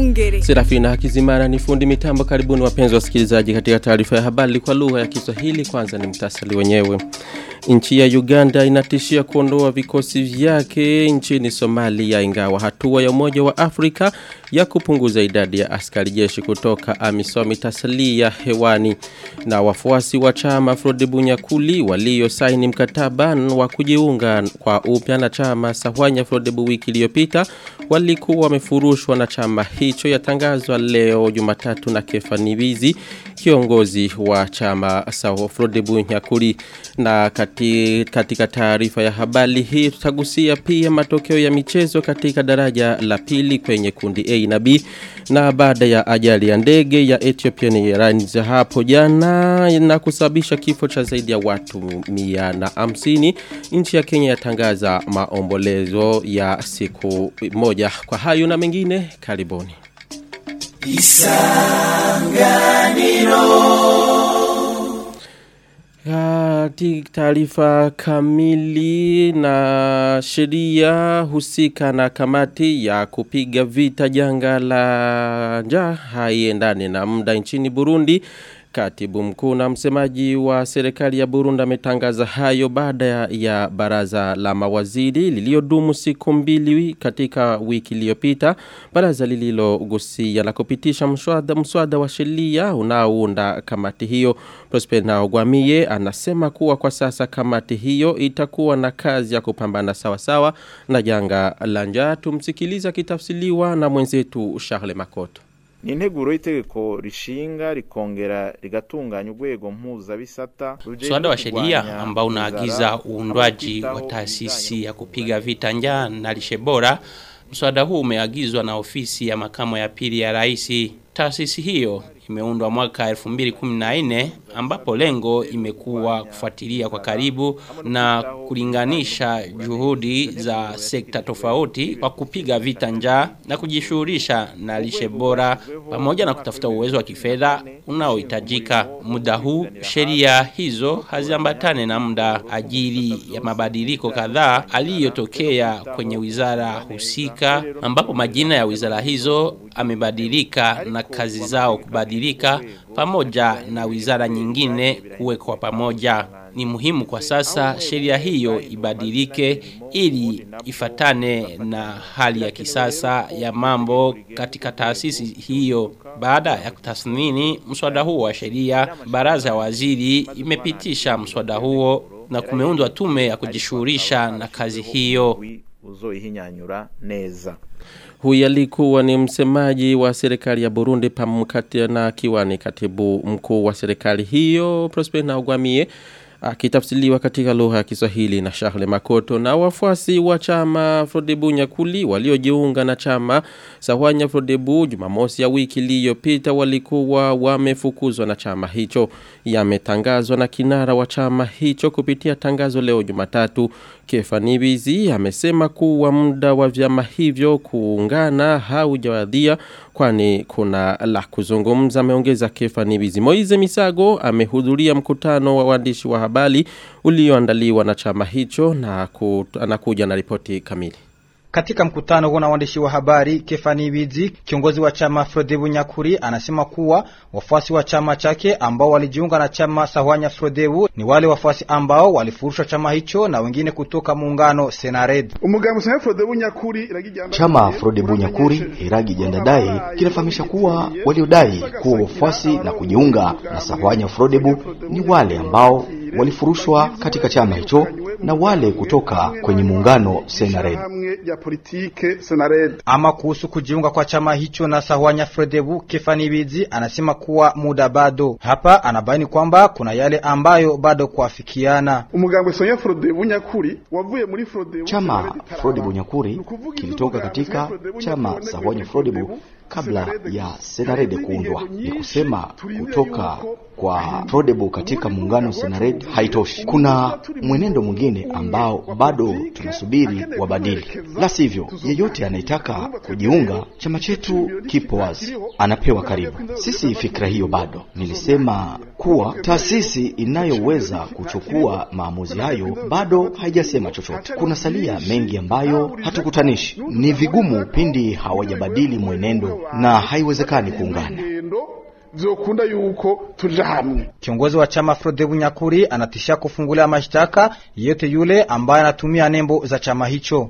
Mungere. Serafina Hakizimana ni fundi mitambo. Karibuni wapenzi wasikilizaji katika taarifa ya habari kwa lugha ya Kiswahili. Kwanza ni mtasali wenyewe. Nchi ya Uganda inatishia kuondoa vikosi vyake nchini Somalia ingawa hatua ya Umoja wa Afrika ya kupunguza idadi ya askari jeshi kutoka AMISOM itasalia hewani. Na wafuasi wa chama Frode Bunyakuli walio saini mkataba wa kujiunga kwa upya na chama Sahwanya Frodebu wiki iliyopita walikuwa wamefurushwa na chama hicho yatangazwa leo Jumatatu na Kefanibizi kiongozi wa chama Saho Frodebu Nyakuli na kati, katika taarifa ya habari hii tutagusia pia matokeo ya michezo katika daraja la pili kwenye kundi A na B na baada ya ajali ya ndege ya Ethiopian Airlines hapo jana na kusababisha kifo cha zaidi ya watu 150 nchi ya Kenya yatangaza maombolezo ya siku moja kwa hayo na mengine karibuni Isanganiro Katika taarifa kamili na sheria husika na kamati ya kupiga vita janga la njaa haiendani na muda nchini Burundi. Katibu mkuu na msemaji wa serikali ya Burundi ametangaza hayo baada ya, ya baraza la mawaziri liliodumu siku mbili katika wiki iliyopita. Baraza lililogusia na kupitisha mswada mswada wa sheria unaounda kamati hiyo. Prosper Naogwamie anasema kuwa kwa sasa kamati hiyo itakuwa na kazi ya kupambana sawa sawa na janga la njaa. Tumsikiliza kitafsiliwa na mwenzetu Charles Makoto ni integuro y'itegeko rishinga rikongera rigatunganya urwego mpuzabisata mswada wa sheria ambao unaagiza uundwaji wa taasisi ya kupiga vita njaa na lishe bora. Mswada huu umeagizwa na ofisi ya makamo ya pili ya rais. Taasisi hiyo imeundwa mwaka 2014 ambapo lengo imekuwa kufuatilia kwa karibu na kulinganisha juhudi za sekta tofauti kwa kupiga vita njaa na kujishughulisha na lishe bora pamoja na kutafuta uwezo wa kifedha unaohitajika. Muda huu sheria hizo haziambatane na muda ajili ya mabadiliko kadhaa aliyotokea kwenye wizara husika ambapo majina ya wizara hizo amebadilika na kazi zao kubadilika pamoja na wizara nyingine kuwekwa pamoja. Ni muhimu kwa sasa sheria hiyo ibadilike ili ifatane na hali ya kisasa ya mambo katika taasisi hiyo. Baada ya kutathmini mswada huo wa sheria, baraza ya waziri imepitisha mswada huo na kumeundwa tume ya kujishughulisha na kazi hiyo. uzoihinyanyura neza Huyu alikuwa ni msemaji wa serikali ya Burundi pamoja na kiwani katibu mkuu wa serikali hiyo Prosper Naugwamie akitafsiriwa katika lugha ya Kiswahili na Charles Makoto na wafuasi wa chama Frodebu Nyakuli waliojiunga na chama Sawanya Frodebu Jumamosi ya wiki iliyopita walikuwa wamefukuzwa na chama hicho yametangazwa na kinara wa chama hicho kupitia tangazo leo Jumatatu Kefanibizi amesema kuwa muda wa vyama hivyo kuungana haujawadhia kwani kuna la kuzungumza ameongeza Kefanibizi Moize Misago amehudhuria mkutano wa waandishi wa habari ulioandaliwa na chama hicho na anakuja na ripoti kamili katika mkutano huo na waandishi wa habari, Kefani Bizi, kiongozi wa chama Frodebu Nyakuri, anasema kuwa wafuasi wa chama chake ambao walijiunga na chama Sahwanya Frodebu ni wale wafuasi ambao walifurusha chama hicho na wengine kutoka muungano Senared. Chama Frodebu Nyakuri Iragi Jandadai kinafahamisha kuwa waliodai kuwa wafuasi na kujiunga na Sahwanya Frodebu ni wale ambao walifurushwa katika chama hicho na wale kutoka kwenye muungano Senared. Ama kuhusu kujiunga kwa chama hicho na Sahwanya Frodebu, Kefani Bizi anasema kuwa muda bado. Hapa anabaini kwamba kuna yale ambayo bado kuafikiana. Chama Frodebu Nyakuri kilitoka katika chama Sahwanya Frodebu kabla ya Senarede kuundwa. Ni kusema kutoka kwa Frodebu katika muungano Senared haitoshi. Kuna mwenendo mwingine ambao bado tunasubiri wabadili, la sivyo yeyote anayetaka kujiunga, chama chetu kipo wazi, anapewa karibu. Sisi fikra hiyo bado. Nilisema kuwa taasisi inayoweza kuchukua maamuzi hayo bado haijasema chochote. Kuna salia mengi ambayo hatukutanishi. Ni vigumu pindi hawajabadili mwenendo na haiwezekani kuungana vyokunda yuko tuja hamwe. Kiongozi wa chama Frode Bunyakuri anatishia kufungulia mashtaka yeyote yule ambaye anatumia nembo za chama hicho.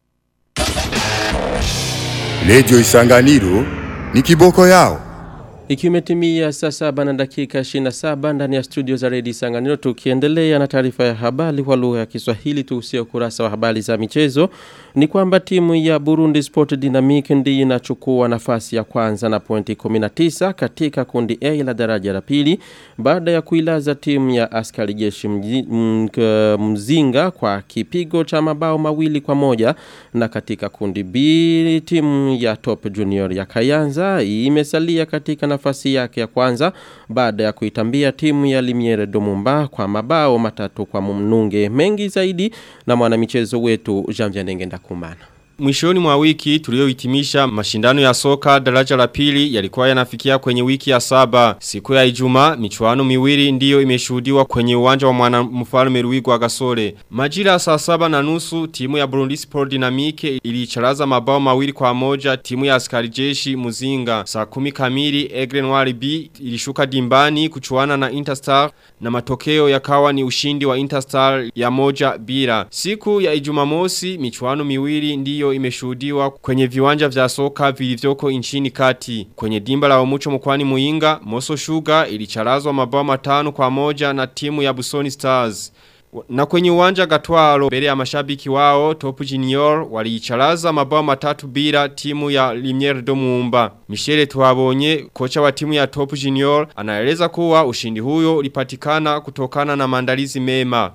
Redio Isanganiro ni kiboko yao. Ikiwa imetimia saa saba na dakika 27 ndani ya studio za Redio Sanganiro tukiendelea na taarifa ya habari kwa lugha ya Kiswahili tuhusie ukurasa wa habari za michezo ni kwamba timu ya Burundi Sport Dynamic ndiyo inachukua nafasi ya kwanza na pointi 19 katika kundi A la daraja la pili baada ya kuilaza timu ya askari jeshi mzinga kwa kipigo cha mabao mawili kwa moja na katika kundi B timu ya Top Junior ya Kayanza imesalia katika nafasi yake ya kwanza baada ya kuitambia timu ya Limiere Domumba kwa mabao matatu kwa mnunge mengi zaidi na mwanamichezo wetu Jean Nengenda Kumana. Mwishoni mwa wiki tuliohitimisha mashindano ya soka daraja la pili yalikuwa yanafikia kwenye wiki ya saba. Siku ya Ijumaa michuano miwili ndiyo imeshuhudiwa kwenye uwanja wa mwana mfalme Ruigwa Gasore. Majira ya saa saba na nusu timu ya Burundi Sport Dynamique ilicharaza mabao mawili kwa moja timu ya askari jeshi Muzinga. Saa kumi kamili Egre Noir B ilishuka dimbani kuchuana na Interstar na matokeo yakawa ni ushindi wa Interstar ya moja bila. Siku ya Ijumamosi michuano miwili ndiyo hiyo imeshuhudiwa kwenye viwanja vya soka vilivyoko nchini kati. Kwenye dimba la Omucho mkwani Muinga, Moso Sugar ilicharazwa mabao matano kwa moja na timu ya Busoni Stars. Na kwenye uwanja gatwaro mbele ya mashabiki wao Top Junior waliicharaza mabao matatu bila timu ya Limiere Domumba. Michele Tuabonye kocha wa timu ya Top Junior anaeleza kuwa ushindi huyo ulipatikana kutokana na maandalizi mema.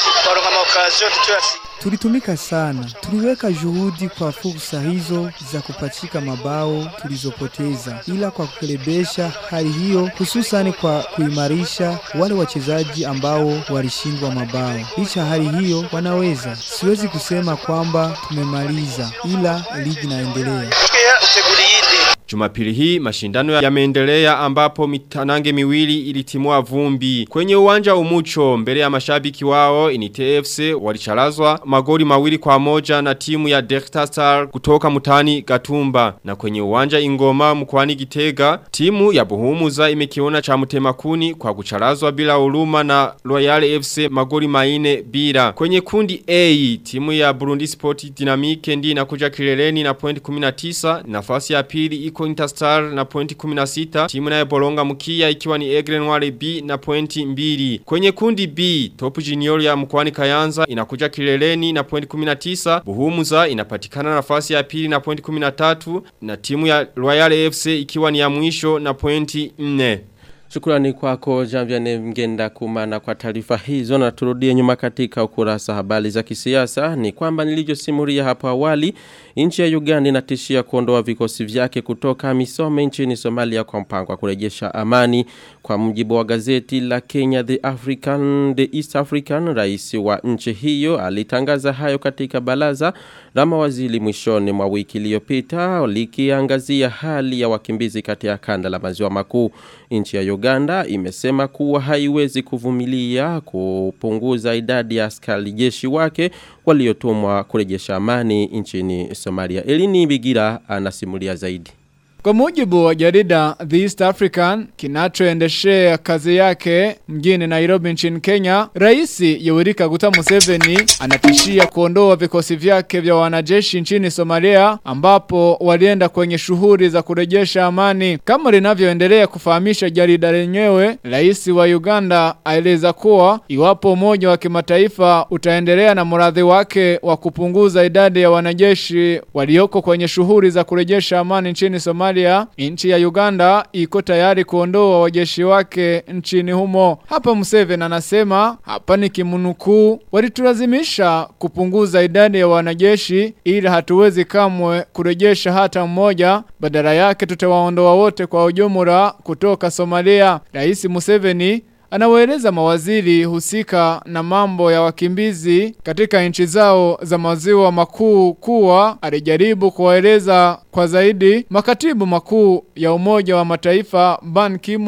Tulitumika sana, tuliweka juhudi kwa fursa hizo za kupachika mabao tulizopoteza, ila kwa kukelebesha hali hiyo, hususani kwa kuimarisha wale wachezaji ambao walishindwa mabao. Licha hali hiyo, wanaweza. Siwezi kusema kwamba tumemaliza, ila ligi inaendelea. Jumapili hii mashindano yameendelea ambapo mitanange miwili ilitimua vumbi. Kwenye uwanja umucho mbele ya mashabiki wao Inite FC walicharazwa magoli mawili kwa moja na timu ya Delta Star kutoka mutani Gatumba. Na kwenye uwanja ingoma mkwani Gitega timu ya Buhumuza imekiona cha mutemakuni kwa kucharazwa bila uluma na Royal FC magoli maine bila. Kwenye kundi A timu ya Burundi Sport Dynamique ndi inakuja kileleni na point 19 nafasi ya pili iko Interstar na pointi 16 timu nayo Bolonga Mkia ikiwa ni Egre Noire B na pointi 2 kwenye kundi B Top Junior ya mkwani Kayanza inakuja kileleni na pointi 19 Buhumuza inapatikana nafasi ya pili na pointi 13 na timu ya Royal FC ikiwa ni ya mwisho na pointi 4 Shukrani kwako Janviane Mgenda kumana kwa taarifa hizo na turudie nyuma katika ukurasa habari za kisiasa ni kwamba nilivyosimulia hapo awali nchi ya Uganda inatishia kuondoa vikosi vyake kutoka Misome nchini Somalia kwa mpango wa kurejesha amani kwa mujibu wa gazeti la Kenya The African The East African rais wa nchi hiyo alitangaza hayo katika baraza la mawaziri mwishoni mwa wiki iliyopita likiangazia hali ya wakimbizi katika kanda la maziwa makuu nchi ya Uganda imesema kuwa haiwezi kuvumilia kupunguza idadi ya askari jeshi wake waliotumwa kurejesha amani nchini Somalia. Elini Bigira anasimulia zaidi. Kwa mujibu wa jarida The East African kinachoendeshea kazi yake mjini Nairobi nchini Kenya, Rais Yoweri Kaguta Museveni anatishia kuondoa vikosi vyake vya wanajeshi nchini Somalia ambapo walienda kwenye shughuli za kurejesha amani. Kama linavyoendelea kufahamisha jarida lenyewe, Rais wa Uganda aeleza kuwa iwapo umoja wa kimataifa utaendelea na mradhi wake wa kupunguza idadi ya wanajeshi walioko kwenye shughuli za kurejesha amani nchini Somalia Somalia, nchi ya Uganda iko tayari kuondoa wajeshi wake nchini humo. Hapa Museveni anasema, hapa ni kimunukuu, walitulazimisha kupunguza idadi ya wanajeshi ili hatuwezi kamwe kurejesha hata mmoja, badala yake tutawaondoa wote kwa ujumla kutoka Somalia. Rais Museveni Anawaeleza mawaziri husika na mambo ya wakimbizi katika nchi zao za maziwa makuu kuwa alijaribu kuwaeleza kwa zaidi makatibu makuu ya umoja wa mataifa Ban Ki-moon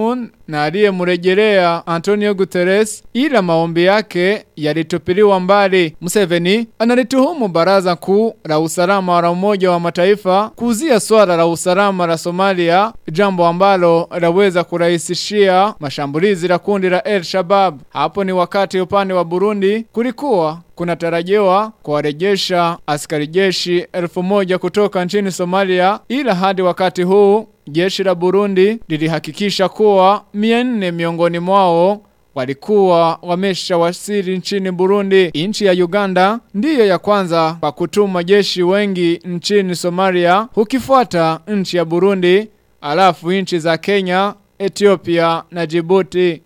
na aliyemrejelea Antonio Guterres ila maombi yake yalitupiliwa mbali. Museveni analituhumu baraza kuu la usalama la Umoja wa Mataifa kuuzia swala la usalama la Somalia, jambo ambalo laweza kurahisishia mashambulizi la kundi la El Shabab. Hapo ni wakati upande wa Burundi kulikuwa kunatarajiwa kuwarejesha askari jeshi elfu moja kutoka nchini Somalia ila hadi wakati huu jeshi la Burundi lilihakikisha kuwa 400 miongoni mwao walikuwa wamesha wasili nchini Burundi. Nchi ya Uganda ndiyo ya kwanza kwa kutuma jeshi wengi nchini Somalia, hukifuata nchi ya Burundi, alafu nchi za Kenya, Ethiopia na Djibouti.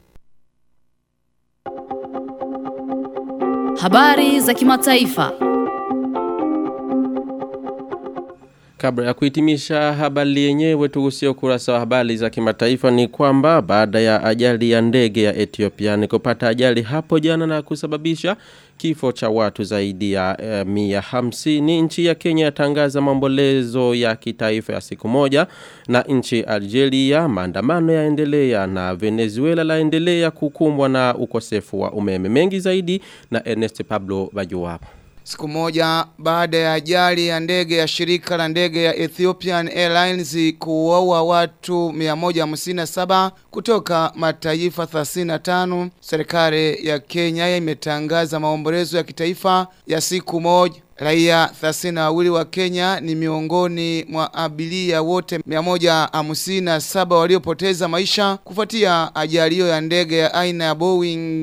Habari za kimataifa. Kabla ya kuhitimisha habari yenyewe tugusie ukurasa wa habari za kimataifa ni kwamba baada ya ajali ya ndege ya Ethiopia ni kupata ajali hapo jana na kusababisha kifo cha watu zaidi ya eh, mia hamsini. Nchi ya Kenya yatangaza maombolezo ya kitaifa ya siku moja na nchi Algeria maandamano yaendelea na Venezuela laendelea kukumbwa na ukosefu wa umeme mengi zaidi na Ernest Pablo Bajuwapo. Siku moja baada ya ajali ya ndege ya shirika la ndege ya Ethiopian Airlines kuwaua watu 157 kutoka mataifa 35, serikali ya Kenya imetangaza maombolezo ya kitaifa ya siku moja. Raia 32 wa Kenya ni miongoni mwa abiria wote 157 waliopoteza maisha kufuatia ajali hiyo ya ndege ya aina ya Boeing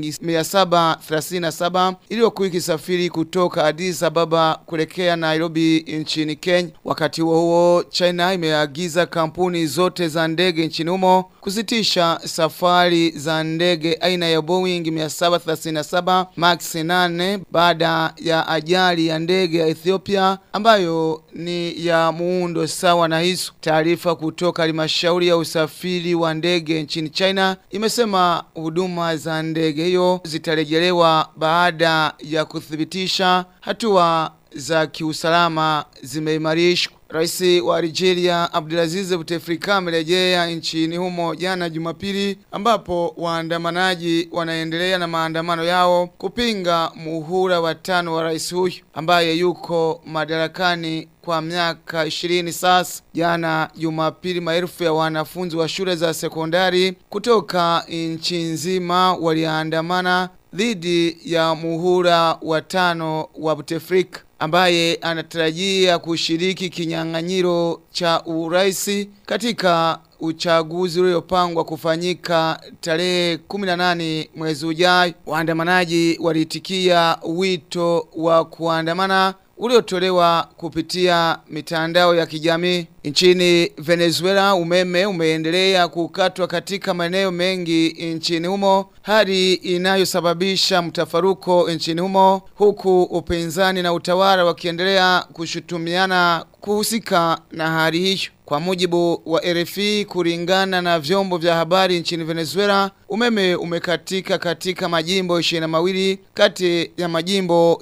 737 iliyokuwa ikisafiri kutoka Addis Ababa kuelekea Nairobi nchini Kenya. Wakati huo huo, China imeagiza kampuni zote za ndege nchini humo kusitisha safari za ndege aina ya Boeing 737 Max 8 baada ya ajali ya ndege ndege ya Ethiopia ambayo ni ya muundo sawa na hizo. Taarifa kutoka halmashauri ya usafiri wa ndege nchini China imesema huduma za ndege hiyo zitarejelewa baada ya kuthibitisha hatua za kiusalama zimeimarishwa. Rais wa Algeria Abdulaziz Bouteflika amerejea nchini humo jana Jumapili ambapo waandamanaji wanaendelea na maandamano yao kupinga muhula wa tano wa rais huyu ambaye yuko madarakani kwa miaka 20 sasa. Jana Jumapili, maelfu ya wanafunzi wa shule za sekondari kutoka nchi nzima waliandamana dhidi ya muhula wa tano wa Bouteflika ambaye anatarajia kushiriki kinyang'anyiro cha uraisi katika uchaguzi uliopangwa kufanyika tarehe 18 mwezi ujao. Waandamanaji waliitikia wito wa kuandamana uliotolewa kupitia mitandao ya kijamii. Nchini Venezuela umeme umeendelea kukatwa katika maeneo mengi nchini humo, hali inayosababisha mtafaruko nchini humo, huku upinzani na utawala wakiendelea kushutumiana kuhusika na hali hiyo. Kwa mujibu wa RFI kulingana na vyombo vya habari nchini Venezuela, umeme umekatika katika majimbo 22 kati ya majimbo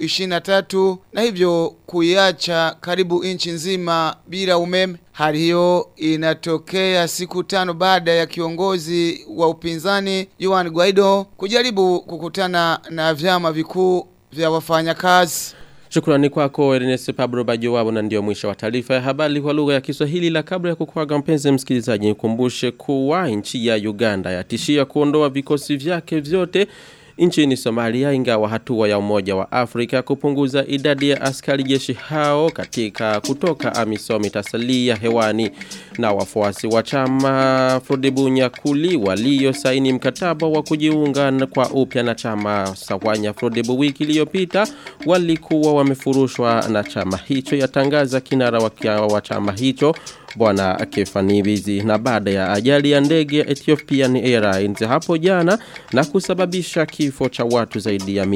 23 na hivyo kuiacha karibu nchi nzima bila umeme. Hali hiyo inatokea siku tano baada ya kiongozi wa upinzani Juan Guaido kujaribu kukutana na vyama vikuu vya wafanyakazi. Shukrani kwako Ernest Pablo Bajowabu na ndio mwisho wa taarifa ya habari kwa lugha ya Kiswahili la kabla ya kukwaga mpenzi msikilizaji nikumbushe kuwa nchi ya Uganda yatishia kuondoa vikosi vyake vyote nchini Somalia ingawa hatua ya umoja wa Afrika kupunguza idadi ya askari jeshi hao katika kutoka AMISOM itasalia hewani na wafuasi wa chama Frodebunya Kuli walio saini mkataba wa kujiunga kwa upya na chama Sawanya Frodebu wiki iliyopita walikuwa wamefurushwa na chama hicho yatangaza kinara wa, wa chama hicho bwana Kefani Bizi na baada ya ajali ya ndege ya Ethiopian Airlines hapo jana na kusababisha kifo cha watu zaidi ya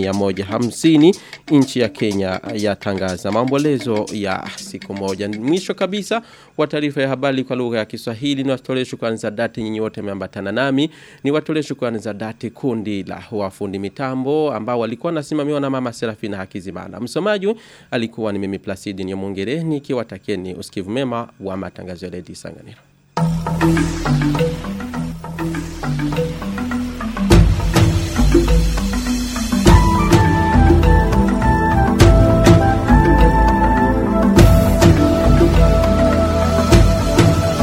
150 nchi ya Kenya yatangaza maombolezo ya siku moja mwisho kabisa wa taarifa ya habari kwa lugha ya Kiswahili ni watolee shukrani za dhati nyinyi wote mmeambatana nami ni watolee shukrani za dhati kundi la wafundi mitambo ambao walikuwa nasimamiwa na mama Serafina Hakizimana msomaji alikuwa ni mimi Placidi Nyomongere nikiwatakieni usikivu mema wa matangazo ya Lady Sanganiro